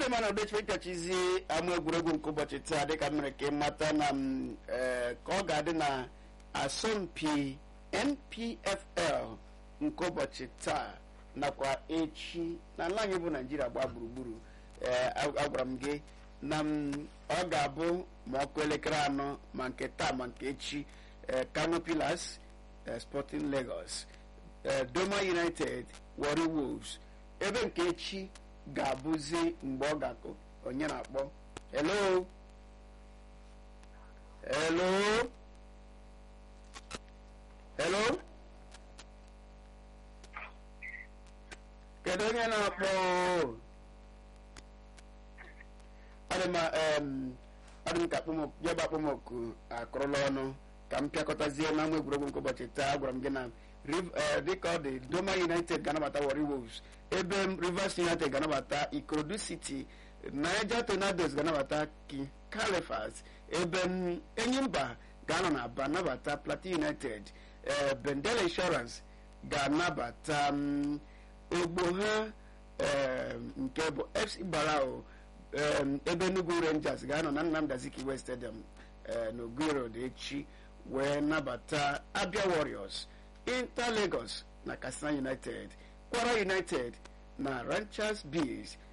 ndị mana odechi ịkachizi ama egwuregwu nke ụbọchị taa dịka mere ka ịmata na m, eh, ka ọ ga-adị na asọmpi npfl nke ụbọchị taa nakwa echi n'ala anyị bụ naijiria gbaa gburugburu ee agwara m gị na m ọ ga-abụ ma ọkụ elekere anọ ma nke taa ma nke echi ee kano pillars ee sporting lagos ee doma united warri wolves ebe nke echi ga-abụzi mgbe ọ ga-akụ onye na-akpọ hello hello hello kedu onye na-akpọ adịma adị m ka jebe akpọmọkụ akụrụla ọnụ ka m pịakọtazie na ama egwuregwu nke ụbọchị taa agwara m gị na Riv- eh, dịka ọ dị doma united ga-anabata warri wolves ebe m rivers united ga-anabata ikorodu city niger tornadoes ga-anabata ki califas ebe m enyimba ga-anọ na aba nabata plateau united eh, bendel insurance ga-anabata m ogbo ha em, nke bụ fc barao em, ebe enugu rangers ga-anọ na nnamdi azikiwe stadium eh, na Oguyi Road echi wee nabata abia warriors inter lagos na katsina united kwara united na ranchers bees